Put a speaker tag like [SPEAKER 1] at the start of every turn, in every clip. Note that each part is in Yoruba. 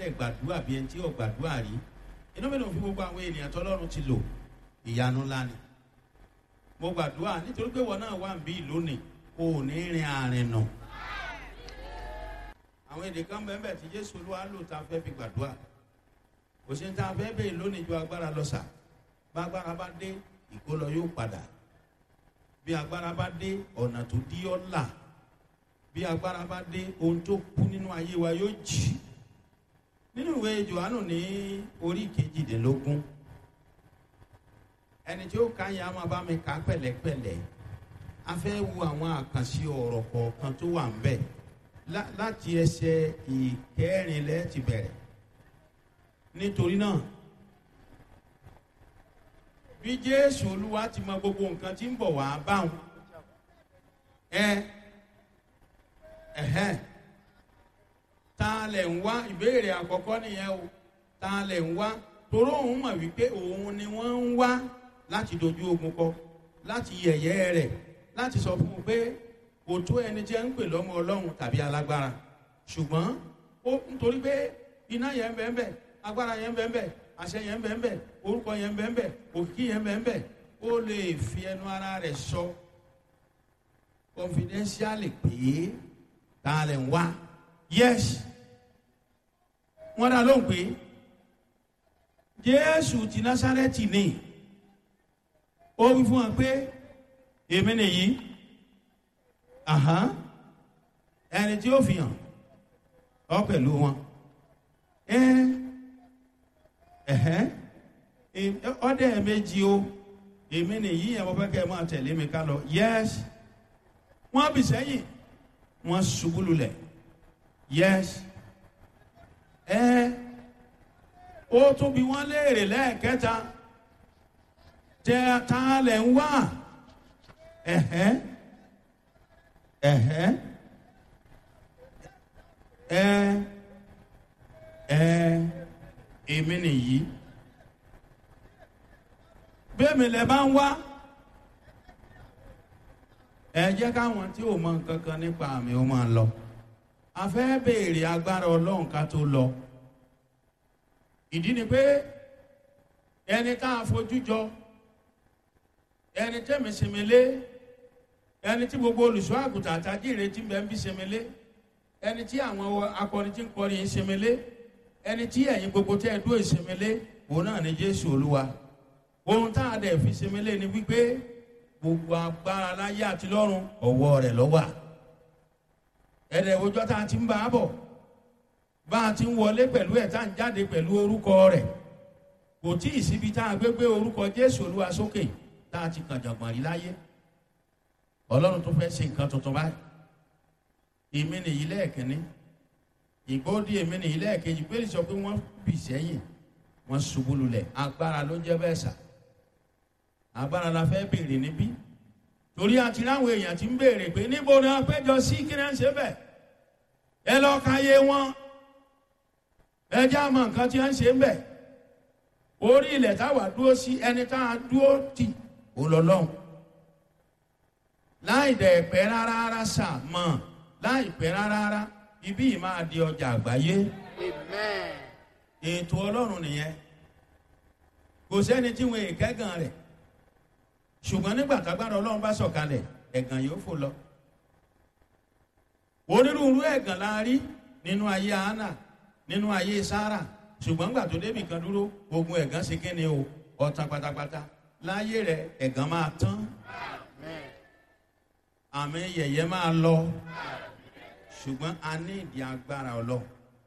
[SPEAKER 1] dẹ̀ gbàdúrà bí ẹni tí ò gbàdúrà rí inú mi lòun fi gbogbo àwọn ènìyàn tọ́lọ́run ti lò ìyanu ńlá ni mo gbàdúrà nítorí pé wọn náà wà ń bí lónìí o ò ní rin àárín nù àwọn èdè kan bẹ́ẹ̀ bẹ́ẹ̀ tí jésù olúwa lò tá a fẹ́ fi gbàdúrà kò sí ní tá a fẹ́ bẹ́ẹ̀ lónìí ju agbára lọ sà bá agbára bá dé ìkólọ yóò padà bí agbára bá dé ọ̀nà tó dí ọ́ là bí agbára bá dé ohun tó kú nínú ayé wa yóò jì nínú ìwé johannu ní orí kejìdínlógún ẹni tí ó ka yẹn a máa bá mi kà pẹ̀lẹ́pẹ̀lẹ́ a fẹ́ wo àwọn àkànṣe ọ̀rọ̀ kọ̀ọ̀kan tó wà ń bẹ̀ láti ẹsẹ̀ ìkẹrin lẹ́ ti bẹ̀rẹ̀ nítorí náà bí jésù olúwa ti mọ gbogbo nǹkan tí ń bọ̀ wá báwọn ẹ ẹhẹn ta lẹ̀ ń wá ìbéèrè àkọ́kọ́ nìyẹn o ta lẹ̀ ń wá toró òun mọ̀ wípé òun ni wọ́n ń wá láti dojú ogun kọ láti yẹ̀yẹ́ rẹ̀ láti sọ fún un pé kò tó ẹni tí ẹ ń pè lọ́mọ ọlọ́run tàbí alágbára ṣùgbọ́n ó nítorí pé iná yẹn ń bẹ́ẹ̀ bẹ́ẹ̀ agbára yẹn ń bẹ́ẹ̀ bẹ́ẹ̀ àṣẹ yẹn ń bẹ́ẹ̀ bẹ́ẹ̀ orúkọ yẹn ń bẹ́ẹ̀ bẹ́ẹ̀ òkìkí yẹn ń bẹ́ẹ̀ bẹ́ẹ̀ ó lè fi ẹnu ara rẹ̀ sọ confidentially pé ta lẹ̀ ń wá yes wọ́n dá lóhùn pé jésù ti násárẹ́tì ni ó wí fún wa pé èmi nìyí ẹni tí ó fi hàn ọ pẹ̀lú wọn ọdẹ méjì o èmi nìyí yẹn mo fẹ́ kẹ́ ẹ máa tẹ̀lé mi ká lọ yes wọ́n bì sẹ́yìn wọ́n ṣubú lulẹ̀ yes ẹ ó tún bí wọ́n léèrè lẹ́ẹ̀kẹta tẹ ta lẹ̀ ń wá ẹ̀hẹ́ ẹ̀hẹ́ ẹ ẹ èmi nìyí bẹ́ẹ̀mi lẹ bá ń wá ẹ jẹ́ káwọn tí ò mọ nǹkan kan nípa àmì ó máa lọ a fẹ́ béèrè agbára ọlọ́run ká tó lọ ìdí ni pé ẹni tá a fojú jọ ẹni tẹ́mi sinmi lé ẹni tí gbogbo olùṣọ́ àgùntàn àtàjì ìrètí bẹ́ẹ̀ ń bí sinmi lé ẹni tí àwọn akọrin tí ń kọrin sinmi lé ẹni tí ẹ̀yin gbogbo tẹ́ ẹ dúró ìsinmi lé òun náà ni jésù olúwa ohun tá a dẹ̀ fi sinmi lé ni wípé gbogbo agbára láyé àti lọ́run ọ̀wọ́ rẹ̀ lọ́wà ẹ̀rẹ̀ òjọ́ tá a ti ń bá a bọ̀ bá a ti ń wọlé pẹ̀lú ẹ̀ tá a ń jáde pẹ̀lú orúkọ rẹ̀ kò tí ì síbi tá a gbé gbé orúkọ jésù olúwa sókè tá a ti kàn jọ̀gbọ̀n rí láyé ọlọ́run tó fẹ́ ṣe nǹkan tuntun báyìí èmi nìyí lẹ́ẹ̀kínní ìgbóòdì èmi nìyí lẹ́ẹ̀kejì pé sọ pé wọ́n bì sẹ́yìn wọ́n ṣubú lulẹ̀ agbára ló jẹ́ bẹ́ẹ̀ sà agbára la fẹ́ béèrè níbí torí àti láwọn èèyàn ti ń béèrè pé níbo ni wọ́n péjọ sí kí ni wọ́n ṣe bẹ̀ ẹ lọ ka yé wọn ẹ já mọ nǹkan tí wọ́n ṣe ń bẹ̀ orí ilẹ̀ táwa dúró sí ẹni tá a dúró tì ó lọ lọ́hùn láì dẹ̀ pẹ́ rárá rárá sà mọ̀ láì pẹ́ rárá rárá ibí yìí máa di ọjà àgbáyé ètò ọlọ́run nìyẹn kò sẹ́ni tí wọn èkẹ́gàn rẹ̀ ṣùgbọ́n nígbà tágbára ọlọ́run bá sọ̀kalẹ̀ ẹ̀gàn yóò fò lọ. onírúurú ẹ̀gàn la rí nínú ayé hánà nínú ayé sára ṣùgbọ́n nígbà tó débì kan dúró ogun ẹ̀gàn ṣe kí ni o ọ̀tàn pátápátá láyé rẹ̀ ẹ̀gàn máa tán àmì yẹ̀yẹ́ máa lọ ṣùgbọ́n a ní ìdí agbára ọlọ́run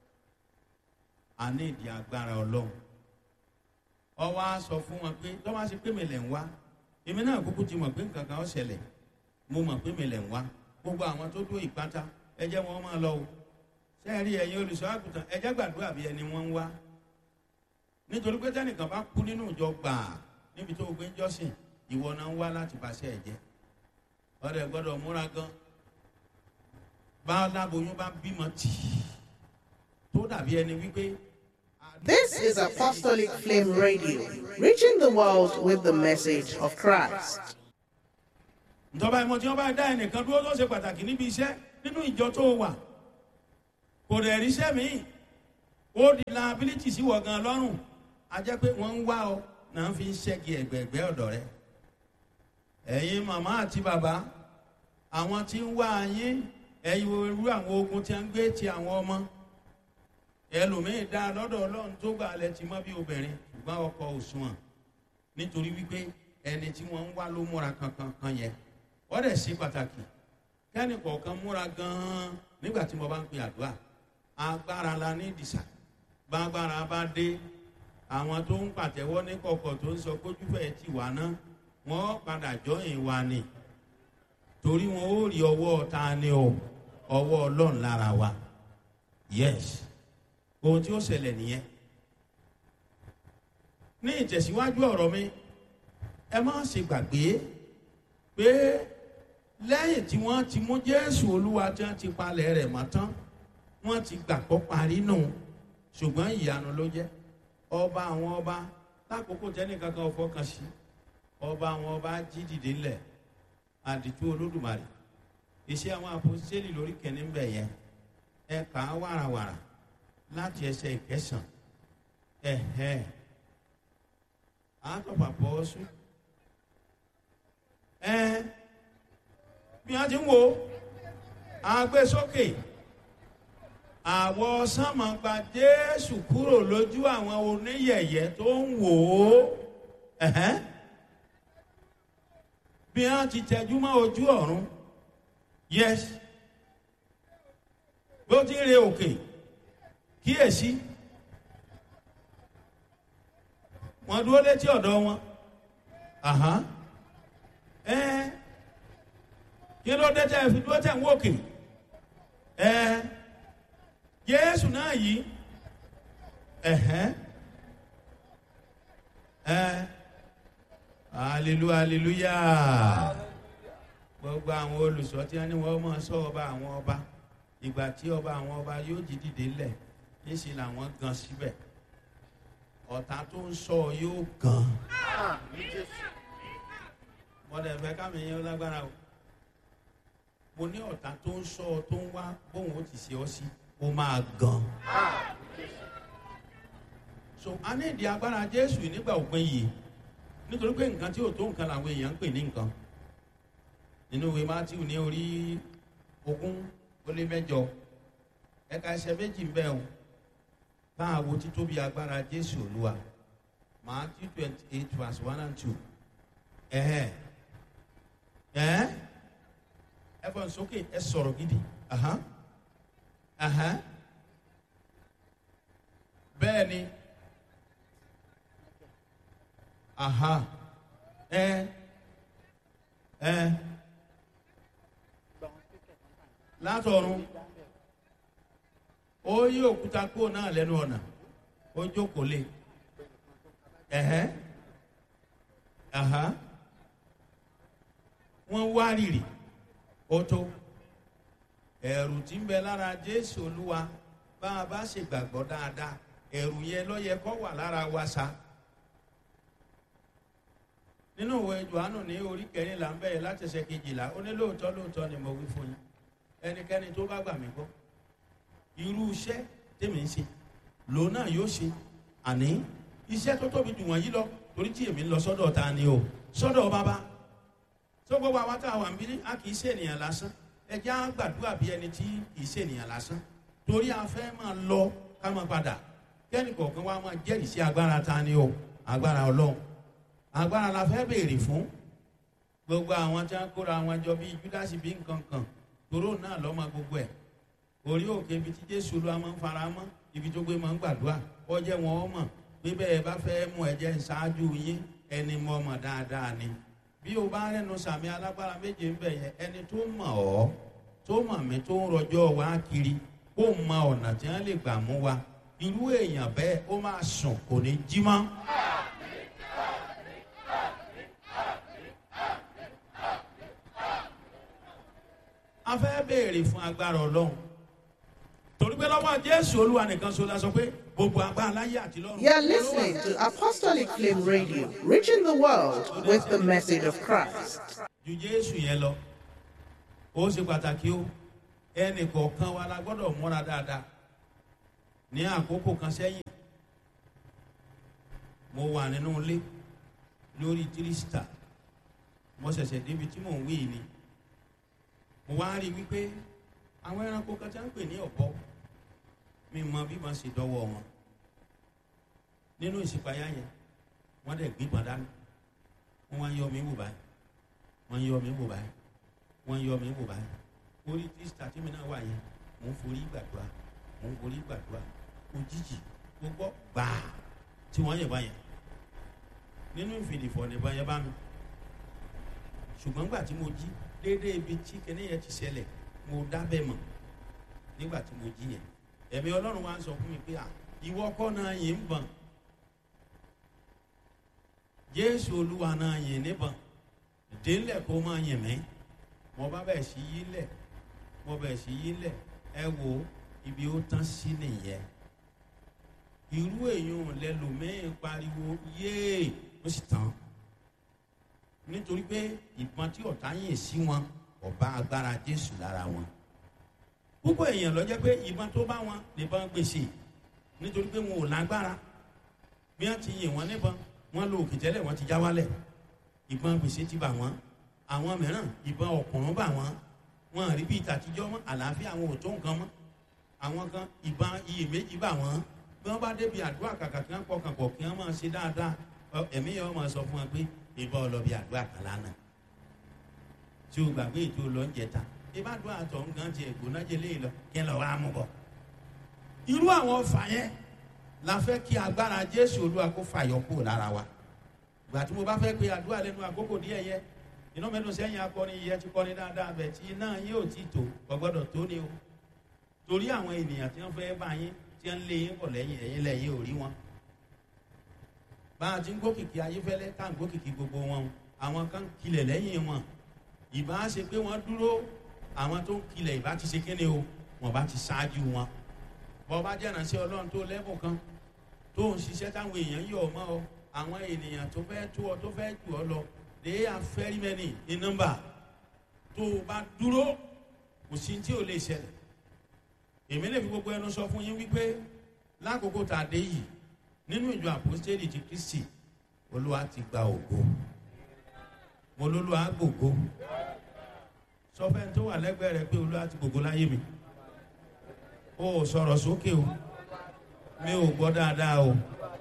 [SPEAKER 1] a ní ìdí agbára ọlọ́run ọwọ́ á sọ fún wọn pé tọ́wọ́ á ṣe pé mi lẹ̀ ń wá èmi náà kúkú ti mọ̀ pé nǹkan kan ó ṣẹlẹ̀ mo mọ̀ pé mi lẹ̀ ń wá gbogbo àwọn tó dó ìpátá ẹ jẹ́ wọn máa lọ o sẹ́ẹ̀rí ẹ̀yin olùṣọ́ àgùntàn ẹ jẹ́ gbàdúrà bí ẹni wọ́n ń wá nítorí pé tẹ́nìkan bá kú nínú ìjọ gbàà níbi tó gbé ń jọ́sìn ìwọ náà ń wá láti bàṣẹ ẹ̀jẹ̀ ọ̀rẹ́ gbọ́dọ̀ múra gan bá láboyún bá bímọ tì tó dàbí ẹni wípé
[SPEAKER 2] This is Apostolic Flame Radio, reaching the world with the message of Christ.
[SPEAKER 1] ìjọba ìmọ̀ tí wọ́n bá dá ẹnìkan dúró tó ṣe pàtàkì níbi iṣẹ́ nínú ìjọ tó wà kò rẹ̀ ríṣẹ́ míì ó di liability sí wọ̀ gan lọ́rùn a jẹ́ pé wọ́n ń wá ọ náà fi ń ṣẹ́gi ẹ̀gbẹ̀ẹ̀gbẹ́ ọ̀dọ̀ rẹ ẹ̀yin màmá àti bàbá àwọn tí ń wá yín ẹ̀yin irú àwọn ogun tí wọ́n ń gbé ti àwọn ọmọ ẹlòmíín dá lọ́dọ̀ ọlọ́run tó gbà lẹ ti mọ́ bí obìnrin ṣùgbọ́n ọkọ òṣùwọ̀n nítorí wípé ẹni tí wọ́n ń wá ló múra kankan kan yẹn wọ́n dẹ̀ ṣe pàtàkì kẹ́ni kọ̀ọ̀kan múra gan-an nígbà tí mo bá ń pè àdúrà agbára la ní ìdìsà gbàgbára bá dé àwọn tó ń pàtẹ́wọ́ ní kọ̀kọ̀ tó ń sọ kójúfẹ́ ti wà ná wọ́n padà jọyìn wa ni torí wọn ó rí ọwọ́ ta ni o ọwọ́ ọlọ́run lára wa yes ohun tí ó ṣẹlẹ̀ nìyẹn ní ìtẹ̀síwájú ọ̀rọ̀ mi ẹ má ṣe gbàgbé pé lẹ́yìn tí wọ́n ti mú jésù olúwa tí wọ́n ti palẹ̀ rẹ̀ mọ́ tán wọ́n ti gbàgbọ́ parí nù ṣùgbọ́n ìyanu ló jẹ́ ọba àwọn ọba lákòókò tẹ́nìkan kan fọkàn sí ọba àwọn ọba jí dìde ńlẹ̀ àdìtú olódùmarè iṣẹ́ àwọn àpòsílẹ̀ lórí kẹ́ni ń bẹ̀ yẹn ẹ kà á wàràwàrà láti ẹsẹ̀ ìkẹsàn ẹ̀hẹ́ àtọ̀pà pọ̀ sùn ẹ bí wọ́n ti ń wo àgbésókè àwọ̀ sánmà gba jésù kúrò lójú àwọn oníyẹ̀yẹ́ tó ń wò ó ẹ̀hẹ́ bí wọ́n ti tẹjú mọ́ ojú ọ̀run yes bó ti ń re òkè kíyèsí wọ́n dúró létí ọ̀dọ̀ wọn ẹ kí ló dé tẹ́ ẹ fi dúró tẹ̀ ń wòkè ẹ jésù náà yìí ẹ̀hẹ́ ẹ hallelujah hallelujah gbogbo àwọn olùsọ tí wọn ní wọn mọ sọ ọba àwọn ọba ìgbà tí ọba àwọn ọba yóò jí dìde lẹ níṣẹ làwọn gan síbẹ ọ̀tá tó ń sọ yóò gan mọ̀dẹ̀ fẹ́ kámi yẹn lágbára o mo ní ọ̀tá tó ń sọ tó ń wá bóun ó ti ṣe ọ sí ó máa gan so a ní ìdí agbára jésù nígbà òpin yìí nítorí pé nǹkan tí ò tó nǹkan làwọn èèyàn ń pè ní nǹkan nínú ìwé matthew ní orí ogún ó lé mẹjọ ẹka ẹsẹ méjì ń bẹ o táà wo títóbi agbára jésù olúwa matthew twenty eight verse one and two ẹhẹ ẹ ẹ fọ sókè ẹ sọrọ gidi ahan ahan bẹẹ ni aha ẹ ẹ látọ̀run ó yí òkúta kúrò náà lẹ́nu ọ̀nà ó jókòó lé ẹ̀hẹ́ àhá wọ́n wá rìrì ó tó ẹ̀rù tí ń bẹ lára jésù olúwa bá a bá ṣe gbàgbọ́ dáadáa ẹ̀rù yẹn lọ́yẹ kọ́ wà lára wa sa nínú ìwé johannu ní orí kẹrìnlá ń bẹ̀rẹ̀ láti ṣe kejìlá ó ní lóòótọ́ lóòótọ́ ni mo wí fún yín ẹnikẹ́ni tó bá gbà mí gbọ́ irú iṣẹ́ tèmi ń ṣe lòun náà yóò ṣe àní iṣẹ́ tó tóbi jù wọ̀nyí lọ torí tí èmi ń lọ sọ́dọ̀ ta ni o sọ́dọ̀ bàbá tó gbogbo àwọn tá a wà ń bí a kì í ṣe ènìyàn lásán ẹjẹ́ á gbàdúrà bí ẹni tí kì í ṣe ènìyàn lásán torí a fẹ́ máa lọ ká máa padà kẹ́ni kọ̀ọ̀kan wa máa jẹ́rìí sí agbára ta ni o agbára ọlọ́run agbára la fẹ́ béèrè fún gbogbo àwọn tí wọ́n kóra wọn jọ bíi júdásì bíi nǹkan kan toró náà lọ́mọ gbogbo ẹ̀ orí òkè ibi tí jésù ló máa ń fara mọ́ ibi tó gbé máa ń gbàdúrà ọjẹ́ wọn ọmọ pé bẹ́ẹ̀ bá fẹ́ mú ẹ̀jẹ̀ ṣáájú yín ẹni mọ́ ọmọ dáadáa ni bí o bá rẹnu sàmì alágbára méje ń bẹ̀ yẹn ẹni tó mọ̀ ọ́ tó mọ̀ mí tó ń rọjọ́ wá kiri kó mọ ọ̀nà tí wọ́n lè gbà mú wa irú èèyàn bẹ́ẹ̀ ó máa sùn kò ní jí mọ́. a fẹ́ béèrè fún agbára ọlọ́run torí pé lọ́wọ́ jésù olúwa nìkan so la sọ pé gbogbo agbára láyé àti lọ́run.
[SPEAKER 2] You are listening to Apostolic Flame Radio, reaching the world with the message of Christ.
[SPEAKER 1] ju jésù yẹn lọ ó ṣe pàtàkì ó ẹnì kọ̀ọ̀kan wa la gbọ́dọ̀ múra dáadáa ní àkókò kan sẹ́yìn mo wà nínú ilé lórí tírísítà mo ṣẹ̀ṣẹ̀ débi tí mò ń wí ni mo wá rí i wípé àwọn ẹranko kan tí wọ́n ń pè ní ọ̀bọ mi mọ bí wọ́n ṣe dọ́wọ́ wọn nínú ìṣípayá yẹn wọ́n dẹ̀ gbígbọ́n dání wọ́n wá ń yọ mí wò báyìí wọ́n ń yọ mí wò báyìí wọ́n ń yọ mí wò báyìí orí tírísítà tí mi náà wà yẹn mò ń forí gbàdúrà mò ń forí gbàdúrà òjijì gbogbo gbàá tí wọ́n yẹ̀ báyẹn nínú ìfìdìfọ̀ nìbọn yẹn bá mi ṣùgbọ́n gbà tí mo jí déédéé ibi tí kinní yẹn ti ṣẹlẹ̀ mo dábẹ́ mọ̀ nígbà tí mo jí yẹn ẹ̀mí ọlọ́run wa ń sọ fún mi pé à ìwọ kọ́ náà yìí ń bọ̀n jésù olúwa náà yìí níbọ̀n délẹ̀ kó máa yìn mí mo bá bẹ̀ sí yí lẹ̀ mo bẹ̀ sí yí lẹ̀ ẹ wo ibi ó tán sí nìyẹn irú èèyàn lẹlòmíín pariwo yéè ó sì tán nítorí pé ìbọn tí ọ̀tá yìn sí wọn ọba agbára jésù lára wọn púpọ̀ èèyàn lọ jẹ́ pé ìbọn tó bá wọn nìbọn gbèsè nítorí pé wọn ò lágbára bí wọ́n ti yìn wọ́n níbọn wọ́n lo òkè tẹ́lẹ̀ wọ́n ti já wálẹ̀ ìbọn gbèsè ti bà wọ́n àwọn mìíràn ìbọn ọ̀kùnrún bà wọ́n wọn rí bí ìtàtijọ́ mọ́ àlàáfíà àwọn ò tó nǹkan mọ́ àwọn kan ìbọn iyèméjì bà wọ́n bí wọ́n bá débi àdúrà kàkà kí wọ́n pọkàn pọ̀ kí wọ́n máa ṣe dáadáa ẹ̀mí yẹn wọ́n máa sọ fún wọn pé ìbọn ọlọ́bi àdúrà kan lánàá tí o gbàgbé ètò lọ́njẹta ìbádùn àtọ̀ nǹkan tiẹ̀ gbóná jẹlé lọ kí ẹ lọ wá mú bọ̀. irú àwọn ọfà yẹn la fẹ́ kí agbára jésù olúwa kó fàyọ kúrò lára wa ìgbà tí mo bá fẹ́ pe àdúrà lẹ́nu àkókò díẹ̀ yẹ iná mẹ́nu sẹ́yìn akọni yẹ ti kọ́ni dáadáa bẹ̀ tí iná yín ò tí tó gbọ́dọ̀ tó ni o torí àwọn ènìyàn tí wọ́n fẹ́ bá yín tí wọ́n lé yín bọ̀ lẹ́yìn ẹ̀yìn lẹ́yìn ò rí wọn bá a ti ń gòkìkì ayéfẹ́lẹ́ tá à ń gòkìkì gbogbo wọn àwọn kan kilẹ̀ lẹ́yìn wọn ìbá ṣe pé wọ́n dúró àwọn tó ń kilẹ̀ ìbá ti ṣe kéde o wọ́n bá ti ṣáájú wọn bọ́ bá jẹ́ ìrànṣẹ́ ọlọ́run tó lẹ́bùn kan tó ń ṣiṣẹ́ táwọn èèyàn yọ̀ ọ́ mọ́ ọ àwọn ènìyàn tó fẹ́ tó ọ tó fẹ́ jù ọ lọ they are very many in number tó o bá dúró kò sí tí ò lè ṣẹlẹ̀ èmi lè fi gbogbo ẹnu sọ fún yín wípé lákòókò tá a dé yìí nínú ìjọ àpòstélì ti kristi olúwa ti gba ògo mo lólúwa gbògo sọfẹ́ tó wà lẹ́gbẹ̀ẹ́ rẹ pé olúwa ti gbògo láyé mi o ò sọ̀rọ̀ sókè o mi ò gbọ́ dáadáa o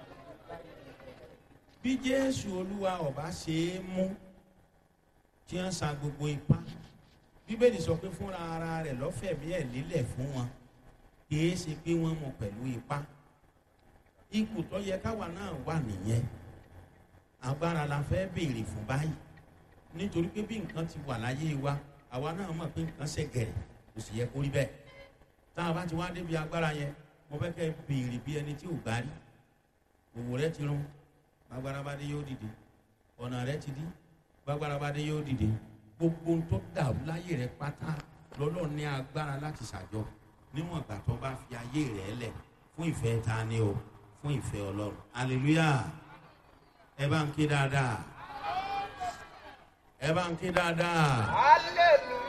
[SPEAKER 1] bí jésù olúwa ọba ṣe é mú tí wọ́n sa gbogbo ipá bíbélì sọ pé fúnra ara rẹ̀ lọ́fẹ̀mí ẹ̀ lílẹ̀ fún wọn kì í ṣe pé wọ́n mú pẹ̀lú ipá ipò tó yẹ káwa náà wà nìyẹn agbára la fẹ́ béèrè fún báyìí nítorí pé bí nǹkan ti wà láyé wa àwa náà mọ̀ pé nǹkan ṣe gẹ̀rẹ̀ kò sì yẹ kó rí bẹ́ẹ̀ tá a bá ti wá débi agbára yẹn mo fẹ́ kẹ́ béèrè bí ẹni tí ò gbá rí òwò rẹ ti rún gbàgbára bá dé yóò dìde ọ̀nà rẹ ti dí gbàgbára bá dé yóò dìde gbogbo tó dàrú láyé rẹ pátá lọ́lọ́ ní agbára láti ṣàjọ níwọ̀n ìgbà tó bá fi ayé rẹ lẹ̀ fún ìfẹ́ ta ni o fún ìfẹ́ ọlọ́run hallelujah ẹ bá ń ké dáadáa ẹ bá ń ké dáadáa.
[SPEAKER 3] hallelujah.